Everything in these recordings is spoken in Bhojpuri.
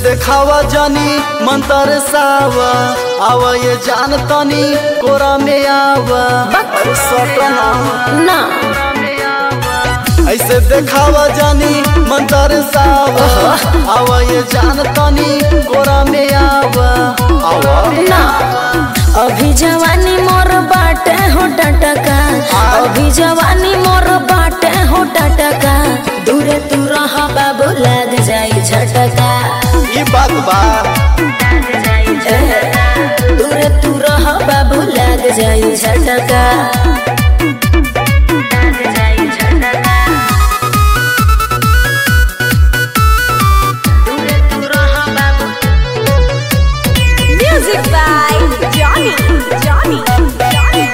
देखावा जानी मंतर सावा आवा ये जान तनी कोरा में आवा अरे सटना ना ऐसे देखावा जानी मंतर सावा आवा ये जान तनी कोरा में आवा आवा ना अभी जवानी मोर बाटे हो टटका अभी जवानी मोर बाटे हो टटका दूरे तू रह बाबू लग जाई झटका ई बात बा ए, दूरे तू रह बाबू लग जाई झटका Music by Johnny. Johnny. Johnny.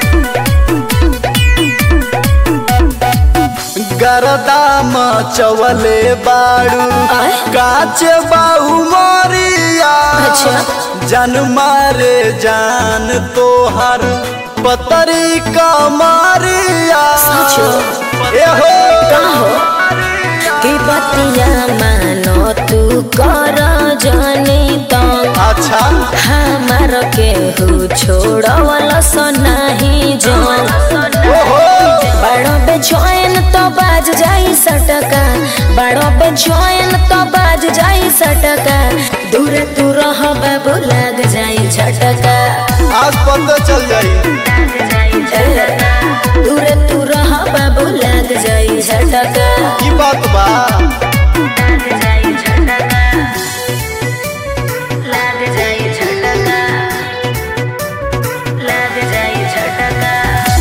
गरदाम चवले बाड़ू आय? काचे बाहू मोरिया अच्छा। जान मारे जान तोहर पतरी का मारिया सचो? ए हो का हो कि बतिया मानो तू कर जानी तो अच्छा हमार केहू छोड़वल सो नहीं जान ओहो बड़ो पे जोइन तो बाज जाई सटका बड़ो पे जोइन तो बाज जाई सटका दूर तू रह बाबू लग जाई झटका आज पता चल जाई ए, दूर तू रह बाबू लग जाई झटका की बात बा लग जाई झटका लग जाई झटका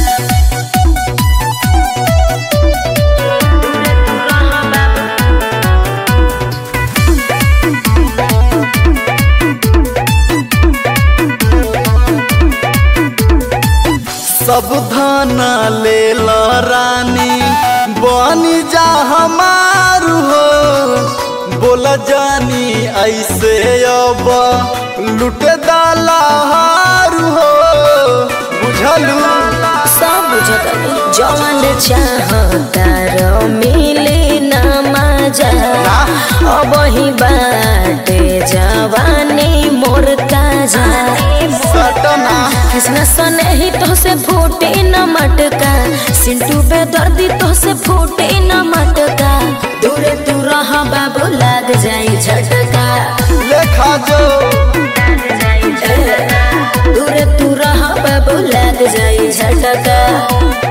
सब धाना ले ल रानी बनी जा हमार हो बोला जानी ऐसे अब लुटे दाला हार हो बुझलू सब बुझतनी जवन चाहतार मिली ना मजा अब ही बाटे जवानी मोर ताजा सटना कृष्ण सने ही तो से फूटे न मटका सिंटू बेदर्दी तो से फूटे न मटका दूरे तू रह बाबू लग जाई झटका लेखा जो ए, दूरे तू रह बाबू लग जाई झटका